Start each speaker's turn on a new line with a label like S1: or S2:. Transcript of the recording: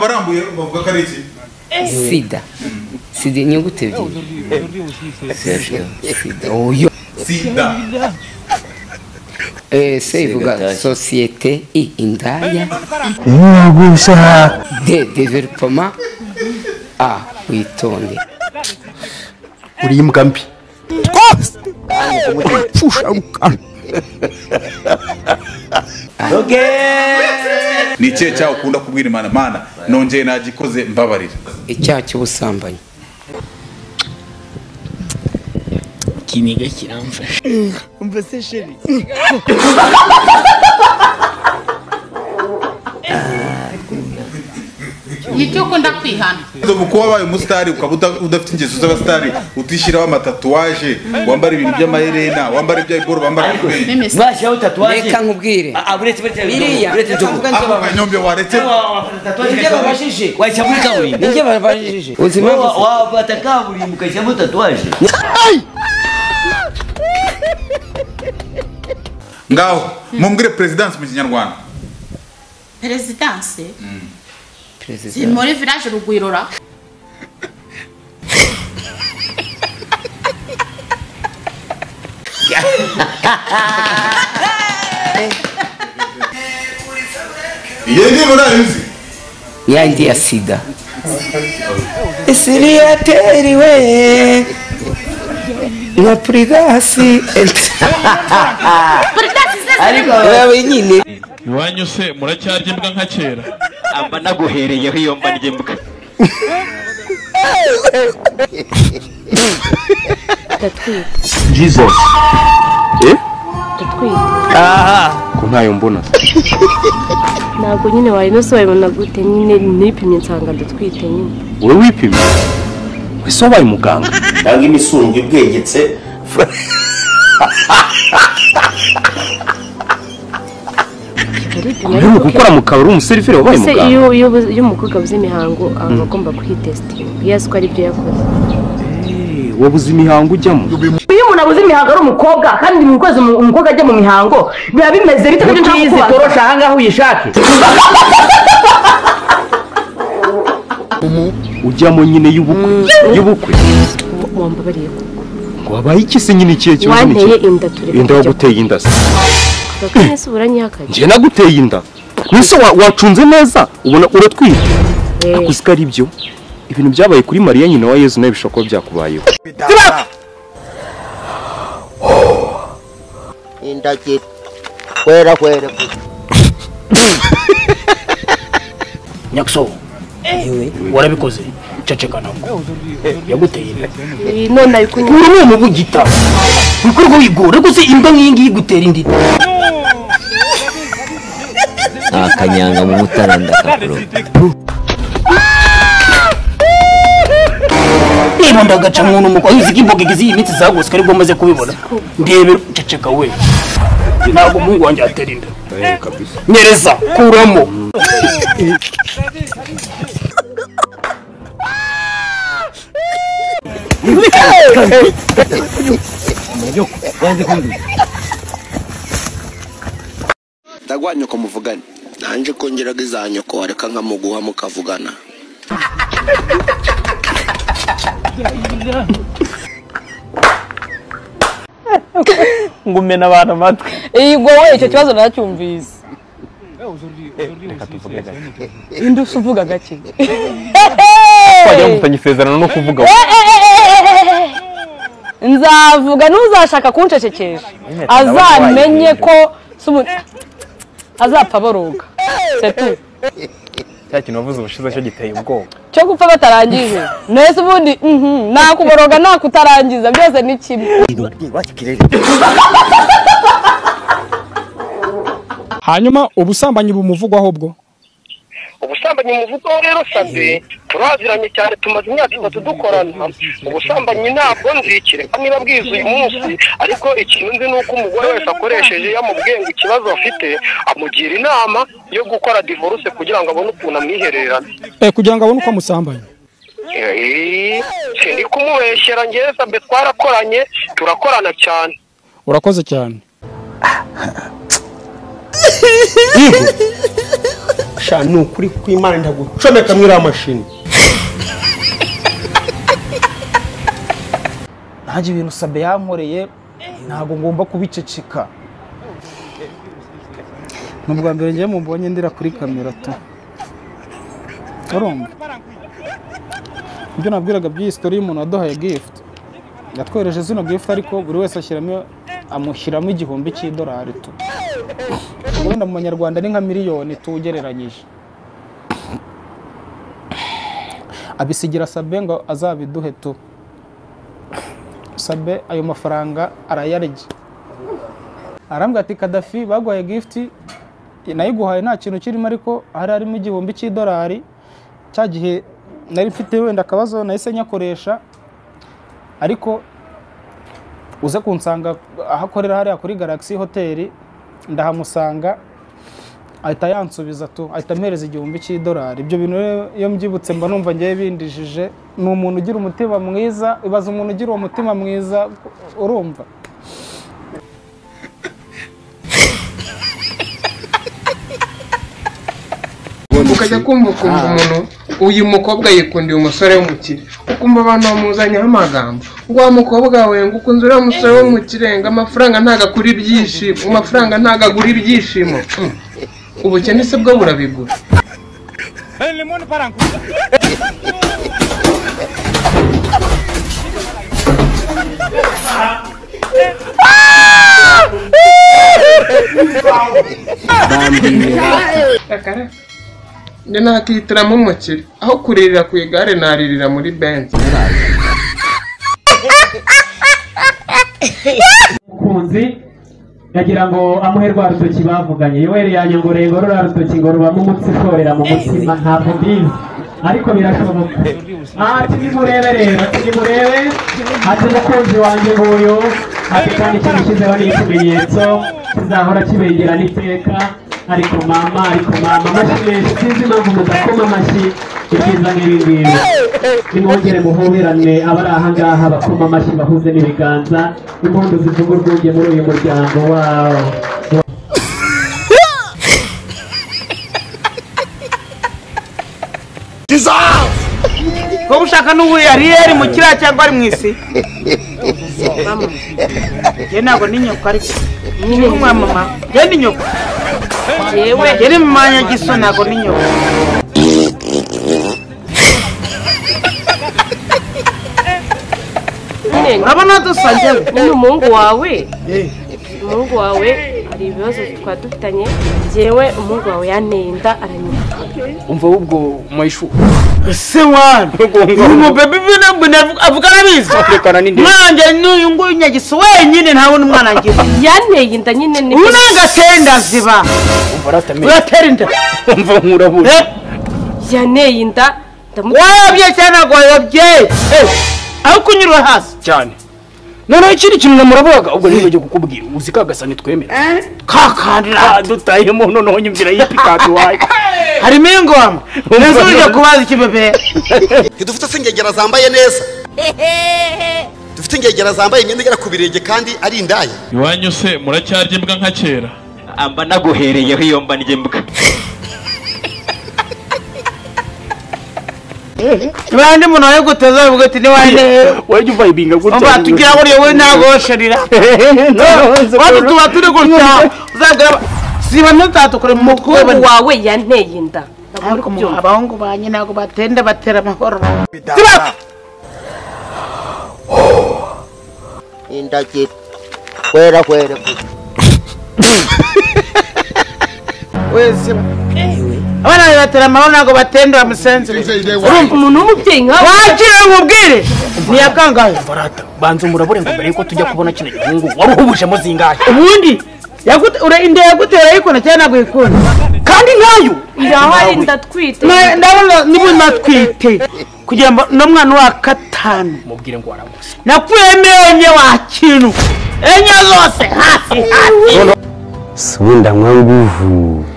S1: warambuye bavuga ko ari iki
S2: sida sida inyuguti ebyiri sida sida oyo
S1: sida
S2: Eh, se ivuga sosiyete i indaya de developoma a witonde
S3: uri imbwa mbi twose pfusha mu kanwa
S1: ni ikihe cyaha ukunda kubwira imana mana nongeye nagikoze mbabarira
S2: icyaha cy'ubusambanyi
S4: ikiniga kiramfasha
S5: nicyo ukunda kwihana
S1: mu kuba wabaye umusitari ukaba uda- udafite ingeso z'abasitari utishyiraho amatatuwaje wambara ibintu by'amaherena wambara iby'ayiboro wambara ibintu
S5: meme se
S4: bashyiraho tatuwaje
S2: reka nkubwire
S4: Ah, uretse uretse
S2: Biriya,
S4: uretse
S2: ntabwo
S1: ako kanyombe waretse
S4: ibyo babashije wajya muri kaburimbo
S2: nibyo babajije uzi impamvu
S4: Wa- wafata kaburimbo ukashyiramo tatuwaje
S1: ngaho mumbwire perezidansi mu kinyarwanda
S5: perezidanse
S2: perezida
S5: ziri muri village rugwirora
S1: iyi ni murabizi
S2: yandi ya sida isiriyateri we na purigasi
S5: perezidanse
S4: ariko
S2: bawe nyine
S6: iwanyu se muracyarya imbwa nka kera
S4: amba naguhereyeho iyo mba ry'imbwa
S3: jesus eh aha ko ntayo mbona
S7: ntabwo nyine wayinosobanura gute nyine nipimye nsanga ndatwite nyine
S3: wowe wipimye ese wabaye umuganga
S8: cyangwa imisungo ibwegetse
S7: aripima
S3: mbere
S7: ariko
S3: gukora mu kabari umuseriveri wabaye
S7: ese
S3: umuganga
S7: iyo iyo iyo umukobwa abuze imihango aba agomba kuhitesitinga iyo azi ko ari byo yakoze
S3: wabuze imihango ujyamo
S9: iyo umuntu abuze imihango ari umukobwa kandi mu kwezi umu- umukobwa ajya mu mihango biba bimeze bite kuko nshaka kubaza
S4: torosha ahangaha uyishake
S3: ujyamo nyine y'ubukwe y'ubukwe
S7: wambabariye
S3: ngo wabaye iki se nyine ikihe kibazo ni
S7: wanteye
S3: iki
S7: inda turi
S3: inda waguteye inda se
S7: kuko nese uranyihakanye
S3: njye naguteye inda nise wa- wacunze neza ubona uratwite
S7: Eh,
S3: uzi ko ari byo ibintu byabaye kuri mariya nyina wa yezu nawe bishobora kuba byakubayeho
S10: indagiro kwera kwera
S4: nyakuso yewe warabikoze ceceka nabwo yaguteye inda
S7: iyi none ari kunywa
S4: uyu ni umubugita wikorwa wigora gusa imbwa nk'iyi ngiyi igutera indi akanyanga mu mutara ndakakuro niba ndagaca muntu umukwa uzi ko imboga igize iyi minsi zagurutse aribwo maze kubibona ndebe ceceka we ntabwo umuhungu wanjye yatera inda nyereza kuramo
S8: ndagwa nyoko muvugane nanjye kongeraga iza nyoko wareka nkamuguha mukavugana
S4: ngumena abantu amatwi
S9: iyi wowe icyo kibazo nacyumvise indi uvuga gake
S3: wagira ngo utanye isezerano no kuvuga
S9: nzavuga ntuzashaka kuncecekesha azamenye ko sumu- azapfa boroga setu
S3: cya kintu wavuze ubushize cyo giteye ubwoba
S9: cyo gupfa batarangije nese ubundi mhm, nakuboroga nakutarangiza byose ni kimwe
S6: hanyuma ubusambanyi bumuvugwaho bwo
S10: ubusambanyi muvuga rero sabe turaziranye cyane tumaze imyaka itatu dukorana ubusambanyi ntabwo nzikire niba bwiza uyu munsi ariko ikintu nzi ni uko umugore wese akoresheje yamubwenga ikibazo afite amugira inama yo gukora divorce kugira ngo abone ukuntu amwihererana
S6: eh, kugira ngo abone uko amusambanya
S10: Eh, sindi kumubeshyera ngewe sabe twarakoranye turakorana cyane
S6: urakoze cyane
S11: sha ni ukuri kw'imana ndagucomeka muri iriya mashini
S10: nanjye ibintu sabe yankoreye ntabwo ngomba kubiceceka ni ubwa mbere ngewe mubonye ndira kuri kamera tu urumva ibyo nabwiraga by'iyi sitori y'umuntu waduhaye gifuti yatwohereje zino gifuti ariko buri wese ashyiramo amushyiramo igihumbi cy'idolari tu wenda mu manyarwanda ni nka miliyoni tu ugereranyije abisigira sabe ngo azabiduhe tu sabe ayo mafaranga arayarya arambwira ati kadafi baguhaye gifuti nayiguhaye nta kintu kirimo ariko hari harimo igihumbi cy'idolari cya gihe nari mfite wenda akabazo nahise nyakoresha ariko uze kunsanga aho akorera hariya kuri garagisi hoteli ndahamusanga ahita yansubiza tu ahita ampereza igihumbi cy'idolari ibyo bintu rero iyo mbyibutse mba numva ngewe bindijije ni umuntu ugira umutima mwiza ibaza umuntu ugira uwo mutima mwiza urumva
S11: ukajya kumva ukumva umuntu uyu mukobwa yikundira umusore w'umukire ukumva abantu bamuzanyeho amagambo wa mukobwa we ngo ukunze uriya musore w'umukire ngo amafaranga ntago akura ibyishimo amafaranga ntago agura ibyishimo Hmm. ubukene se bwo burabigura Kakara, njye nakihitiramo umukire aho kuririra ku igare naririra muri benzi
S12: umukunzi ndagira ngo amuhe rwa rutoki bavuganye yoweri yanyongoreye ngo ruriya rutoki ngo rubamo umutsi ushorera mu mutima ntabwo mbizi ariko birashoboka aha nimurebe rero nimurebe ati umukunzi wanjye nguyu ati kandi ikintu ushyizeho ni ikimenyetso kizahora kibengerana iteka ariko mama ariko mama amashyi menshi sinzi impamvu mudakoma amashyi ibyiza n'ibi ngibi nimwongere muhoberane abari aha ngaha bakoma amashyi bahuze n'ibiganza impundu zivuga urwunge muri uyu muryango wawo
S10: wowe ushaka n'ubuye ariyeri mu kiriya cyangwa ari mu isi njye ntabwo ni nyoko ariko ni mama njye ni nyoko yewe njye ni mwanya giso ntabwo ni nyoko
S7: urabona dusa njyewe nyine umuhungu wawe umuhungu wawe hari ibibazo twari dufitanye njyewe umuhungu wawe yanteye inda aranyuka
S4: umva ahubwo mayishu
S10: ese wana uyu mubebe ibintu mbona avuga arabizi
S4: rekana ni ndende
S10: mwanjye n'uyu nguyu nyagiso wenyine ntabona umwana ngira
S7: yanteye inda nyine ni
S10: ubu ntabwo atenda ziba
S4: umva rastamenye
S10: uratera inda
S4: umva nkurabura
S7: yanteye inda
S10: wayobye cyane ntabwo wayobye Eh, aho kunyura hasi
S4: cyane noneho ikindi kintu namurabaga ubwo nibagiwe kukubwira uzi ka gasani twemera kakandira dutayemo noneho nyumvira yipi kandi wayo
S10: harimo ingoma neza ujya kubaza ikibebe
S13: ntidufite se ingegera zambaye neza dufite ingegera zambaye imyenda igera ku birenge kandi ari indaya
S6: iwanyu se muracyarya imbwa nka kera
S14: mba naguhereyeho iyo mba ndya imbwa
S10: kandi umuntu wawe guteza bivuga ati niwanjye
S4: wajya uva ibinga gutya
S10: umva tugira ngo urebe ntabwo wosherera watu tuba turi gutya uzagira siba ntutatukure mu
S7: umuhungu
S10: mutwe
S7: wawe yanteye inda
S10: ariko mu- abahungu banjye ntabwo batenda batera amahoro
S15: indagiro kwera kwera
S10: wese abana banjye batera amahoro ntabwo batenda bamusenzere urumva umuntu w'umubyeyi nkawe wakira umubwire ntiyakangaye
S4: barata banza umurabure ngo mbere yuko tujya kubona kino gihungu wari uhubujemo zingahe
S10: ubundi yagut- ure- inda yagutera yikunda cyangwa ntabwo yikunda kandi nkayo
S7: irahari ndatwite
S10: Na- ndabona niba unatwite kugira ngo n'umwana wa gatanu
S4: mubwire ngo warabuze
S10: nakuyemo enye wa kintu enye zose hasi hasi
S16: siwe ndanywa nguvu